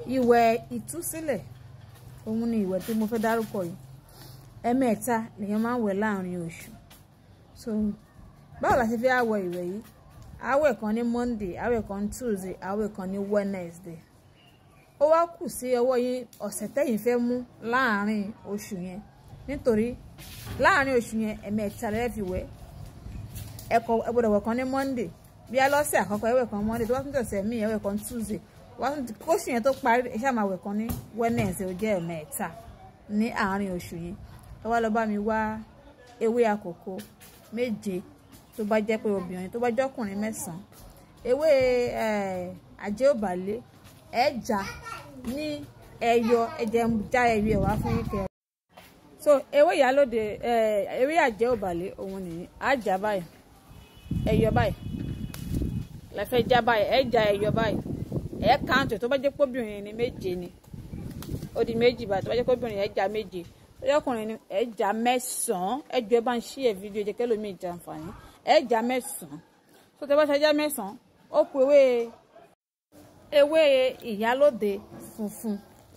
ìwẹ̀ ìtúsílẹ̀ òun ni ìwẹ̀ tí mo fẹ́ dárúkọ yìí ẹ̀mẹ́ta lèèyàn máa ń wẹ̀ láàrin oṣù so báwo la ṣe fẹ́ àwẹ̀ ìwẹ̀ yìí àwẹ̀ kan ní monday àwẹ̀ kan ní tuesday àwẹ̀ kan ní wednesday ó wá kù sí ọwọ́ yín ọ̀sẹ̀ tẹ́yìn fẹ́ mú láàrin oṣù yẹn nítorí láàrin oṣù yẹn ẹ̀mẹ́ta lẹ́ẹ̀ fi wẹ̀ ẹ̀kọ́ ẹ gbọ́dọ̀ wẹ̀ kan ní monday bí alọ́sẹ̀ àkọ́kọ́ ẹ̀wẹ̀ kan monday tó bá tún tẹ̀sẹ̀ míì ẹ̀wẹ̀ kan tuesday kóṣù yẹn tó parí ẹ ṣáà máa wẹ̀ kan ní wednesday ó jẹ́ ẹ̀mẹ́ta ní àárín oṣù yẹn ẹ wá lọ bá mi wá ewé àkókò méje tó bá jẹ́ pé obìnrin tó bá jẹ́ ọkùnrin mẹ́sàn-án ewé àjẹ́òbálẹ̀ ẹ̀já ní ẹyọ ẹ̀jẹ̀ ń já ẹyọ ẹ̀ wá fún yín kẹ́ so ewé ìyálòde ewé àjẹ́òbálẹ̀ òun nìyí àjà báyìí ẹyọ báyìí lẹ́fẹ̀ẹ́ já báyìí ẹ̀já ẹyọ báyìí ẹ̀ káàntì tó bá jẹ́ pé obìnrin ni méje ni ó di méjì báyìí tó bá jẹ́ pé obìnrin ẹ̀já méje tó jẹ́ ọkùnrin ni ẹ̀já mẹ́sàn-án ẹjọ́ ẹ bá ń ṣí ẹ̀ fídíò jẹ́ kẹ́lómi ìjà àǹfààní ẹ̀já mẹ́sàn-án tó tẹ́ bá ṣe ẹja mẹ́sàn-án ó kù ewé ewé ìyálòde funfun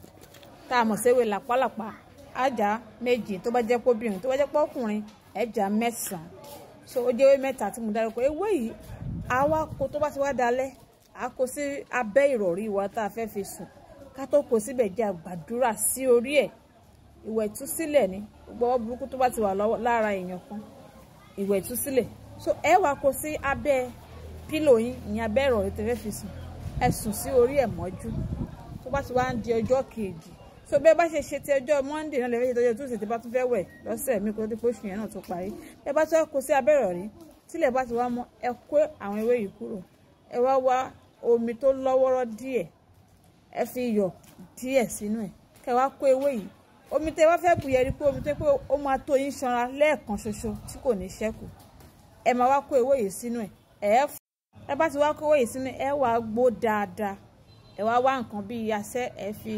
tá a mọ̀ sí ewé làpálàpá àjà méjì tó bá jẹ́ pé obìnrin tó bá jẹ́ pé ọkùnrin ẹ̀já mẹ́sàn-án so ó jẹ́ ewé mẹ́ta tí mo dárúkọ ewé yìí àwa kó tó bá ti wá dalẹ̀ a kó sí abẹ́ ìrọ̀rí wa tá a fẹ́ fi sùn ká tó kó síbẹ̀ jẹ́ àgbàdúrà sí orí ẹ̀ ìwẹ̀ ìtúsílẹ̀ ni gbogbo ọwọ́ burúkú tó bá ti wà lára èèyàn kan ìwẹ̀ ìtúsílẹ̀ so ẹ wá kó sí abẹ́ pílò yín ìyẹn abẹ́ ìrọ̀rí tẹ́fẹ́ fi sùn ẹ sùn sí orí ẹ̀ mọ́jú tó bá ti wá ń di ọjọ́ kejì so bẹ́ẹ̀ bá ṣe ṣe ti ọjọ́ monday náà lẹ́fẹ̀ẹ́ ṣe tọ́jú tuesday tí bá tún fẹ́ wẹ̀ lọ́sẹ̀ mi kó tó pé oṣù yẹn náà tó parí bẹ́ẹ̀ bá tún kó sí abẹ́ ìrọ̀rí tílẹ̀ bá ti wá mọ́ ẹ kó àwọn ewé yìí kúrò ẹ wá wá omi tó lọ́wọ́rọ́ díẹ̀ ẹ fi iyọ̀ díẹ̀ sínú ẹ̀ kẹ́ wá kó ewé yìí omi tẹ́ wá fẹ́ bùyẹ̀ rí pé omi tó pé ó máa tó yín ṣanra lẹ́ẹ̀kan ṣoṣo tí kò ní ṣẹ́kù ẹ máa wá kó ewé yìí sínú ẹ̀ ẹ fún ẹ bá ti wá kó ewé yìí sínú ẹ wá gbó dáadáa ẹ wá wá nǹkan bíi asẹ́ ẹ fi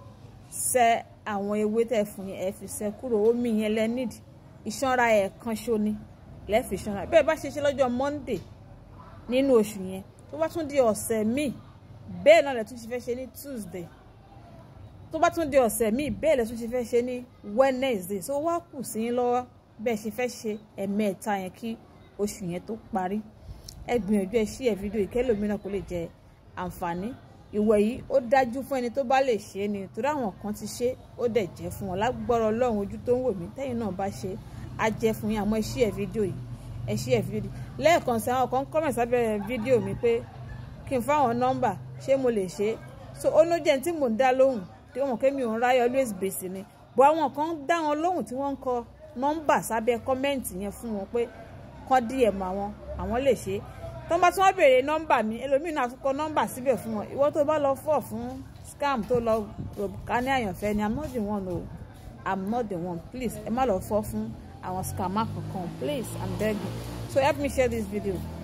sẹ́ àwọn ewé tẹ́ fún yẹn ẹ fi sẹ́ kúrò omi yẹn lẹ nídìí ìṣanra ẹ̀ẹ̀kan ṣo ni lẹ́ẹ̀fì ṣanra bẹ́ẹ̀ bá ṣe ṣe lọ́jọ́ monday nínú oṣù yẹn tó bá tún di ọ̀sẹ̀ míì bẹ́ẹ̀ náà lẹ tún ṣe fẹ́ ṣe ní tuesday tó bá tún di ọ̀sẹ̀ míì bẹ́ẹ̀ lẹ tún ṣe fẹ́ ṣe ní wednesday so wá kù sí yín lọ́wọ́ bẹ́ẹ̀ ṣe fẹ́ ṣe ẹ̀mẹ́ẹ̀ta yẹn kí oṣù yẹn tó parí ẹ gbìyànjú ẹ ṣí ẹ fídíò ìkẹlòmíràn kó lè jẹ àǹfààní ìwẹ̀ yìí ó dájú fún ẹni tó bá lè ṣe é ni torí àwọn kan ti ṣe ó dẹ̀ jẹ́ fún wọn lágbọ́rọ̀ ọlọ́run ojú tó ń wò mí tẹ́yìn náà bá ṣe á jẹ́ fún yín àmọ́ ẹ ṣí ẹ fídíò yìí ẹ ṣí ẹ fídíò lẹ́ẹ̀kan sí àwọn kan kọ́mẹ̀ sábẹ́ fídíò mi pé kí n fáwọn nọ́mbà ṣé mo lè ṣe é so ó ló jẹ́ tí mò ń dá lóhùn tí wọ́n mọ̀ pé mi ò ń ráyè always bèsì ni bọ́ àwọn kan dá wọn lóhùn tí wọ́n ń kọ nọ́mbà sábẹ́ kọ́mẹ́ǹtì yẹn fún wọn pé kọ́ díẹ̀ mọ́ àwọn àwọn lè ṣe é tó bá tí wọ́n béèrè nọ́mbà mi ẹlòmíì náà tún kọ nọ́mbà síbẹ̀ fún wọn ìwọ tó bá lọ fọ̀ fún scam tó lọ ká ní àyànfẹ́ ni i'm not the one o i'm not the one please ẹ má lọ fọ́ fún àwọn scammer kankan please i'm begging so help me share this video.